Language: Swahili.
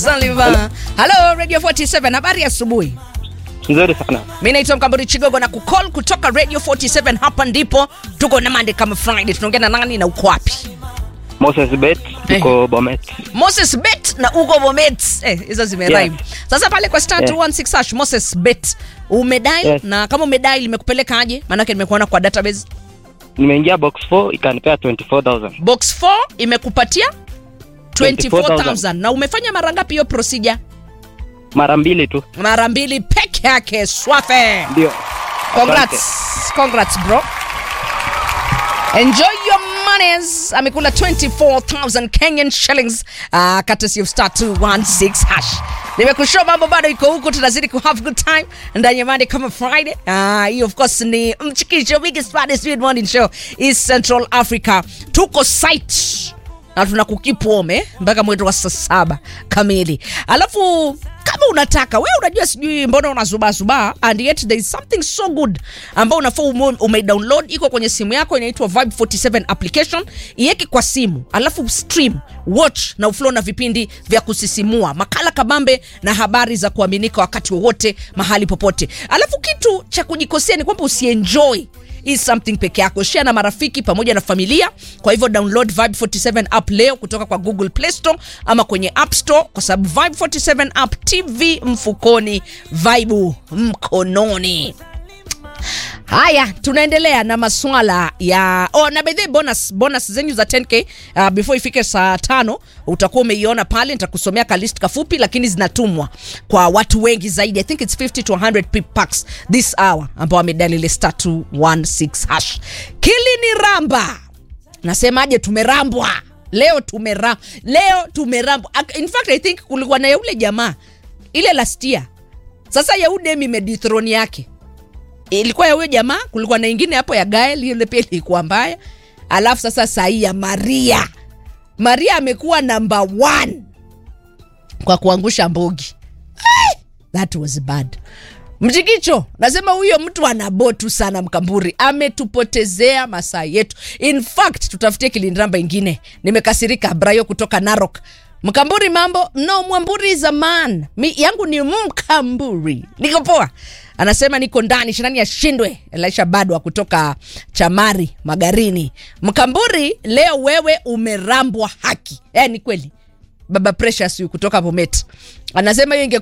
Zanzibar. Hello Radio 47, habari ya asubuhi. Nzuri sana. Mimi naitwa Mkamburi Chigogo na kucall kutoka Radio 47 hapa ndipo tuko na Monday kama Friday. Tunaongea na nani na uko wapi? Moses Bet, tuko Bomet. Moses Bet na Ugo Bomet. Eh, hizo zimerime. Yeah. Sasa pale kwa star Yeah. 216 hash Moses Bet. Umedai Yes. na kama umedai limekupeleka aje? Maana yake nimekuona kwa database. Nimeingia box 4 ikanipea 24000. Box 4 imekupatia 24000 24,000. na umefanya mara ngapi hiyo procedure? Mara mbili tu. Mara mbili peke yake. Swafe. Ndio. Congrats. Congrats bro. Enjoy your monies. Amekula 24,000 Kenyan shillings. Uh, courtesy of star 216 hash. Nimekushow mambo bado iko huku tunazidi ku have good time ndani ya Monday kama Friday. Ah, hii of course ni mchikisho biggest baddest mid morning show East Central Africa. Tuko site na tunakukeep warm eh, mpaka mwendo wa saa saba kamili. Alafu kama unataka wewe, unajua sijui mbona unazubazubaa, and yet there is something so good ambao unafaa ume, umedownload iko kwenye simu yako, inaitwa Vibe 47 application. Iweke kwa simu, alafu stream, watch na uflow na vipindi vya kusisimua, makala kabambe na habari za kuaminika wakati wowote, mahali popote. Alafu kitu cha kujikosea ni kwamba usienjoy is something peke yako share na marafiki pamoja na familia kwa hivyo download vibe 47 app leo kutoka kwa google play store ama kwenye app store kwa sababu vibe 47 app tv mfukoni vibe mkononi haya tunaendelea na maswala ya oh, na by the way, bonus bonus zenyu za 10k uh, before ifike saa tano utakuwa umeiona pale nitakusomea ka list kafupi lakini zinatumwa kwa watu wengi zaidi i think it's 50 to 100 pe packs this hour ambao wamedalile star 216 hash kili ni ramba nasemaje tumerambwa leo tumera leo tumerambwa Ak- in fact i think kulikuwa na ya ule jamaa ile last year sasa ya udem imedithrone yake ilikuwa ya huyo jamaa kulikuwa na ingine hapo ya gael ile pia ilikuwa mbaya alafu sasa sahii ya maria maria amekuwa namba one kwa kuangusha mbogi Eh, that was bad mchikicho nasema huyo mtu anabotu sana mkamburi ametupotezea masaa yetu in fact tutafutie kilindiramba ingine nimekasirika brayo kutoka narok mkamburi mambo no mwamburi zaman mi yangu ni mkamburi niko poa anasema niko ndani shinani ashindwe elisha badwa kutoka chamari magarini mkamburi leo wewe umerambwa haki eh, ni kweli baba precious huyu kutoka bomet anasema hiyo inge